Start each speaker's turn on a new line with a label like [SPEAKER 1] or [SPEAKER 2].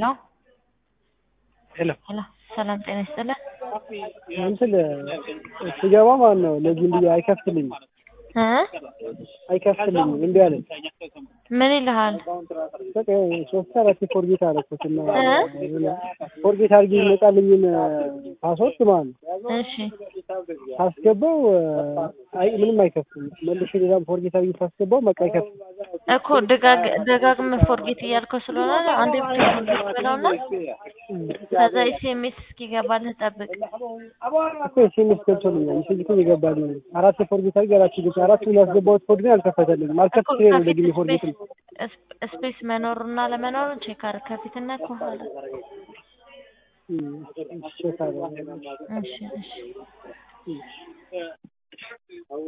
[SPEAKER 1] ሄሎ
[SPEAKER 2] ሄሎ
[SPEAKER 1] ሄሎ ሰላም ጤና ይስጥልን።
[SPEAKER 2] እንትን ስገባ ማለት ነው ለዚህ እንዲ አይከፍትልኝም
[SPEAKER 1] እ
[SPEAKER 2] አይከፍትልኝም እምቢ አለኝ።
[SPEAKER 1] ምን ይልሃል?
[SPEAKER 2] በቃ ሶስት አራት ፎርጌት አደረኩት እና
[SPEAKER 1] እ?
[SPEAKER 2] ፎርጌት አድርጌ ይመጣልኝን ፓስወርድ ማለት ነው
[SPEAKER 1] እሺ
[SPEAKER 2] ሳስገባው አይ ምንም አይከፍትም። መልሼ ሌላም ፎርጌት አድርጌ ሳስገባው በቃ አይከፍትም።
[SPEAKER 1] እኮ ደጋግ ደጋግመህ ፎርጌት እያልከው ስለሆነ አንዴ ብቻ ፎርጌት በለውና ከዛ ኤስኤምኤስ እስኪገባልህ ጠብቅ።
[SPEAKER 2] እኮ ኤስኤምኤስ ገብቶልኛል። ሜሴጅ እኮ እየገባልኝ ነው። አራት ፎርጌት አድርጌ አራት ገብቶ አራት ያስገባሁት ኮድ ግን አልከፈተልኝም።
[SPEAKER 1] እኮ
[SPEAKER 2] አልከፍት ሲለኝ ነው
[SPEAKER 1] ከፊት
[SPEAKER 2] ደግሜ ፎርጌት
[SPEAKER 1] ስፔስ ስፔስ መኖሩና ለመኖሩን ቼክ አድርግ። ከፊትና ከኋላ
[SPEAKER 2] ቼክ አደረግኩ።
[SPEAKER 1] እሺ እሺ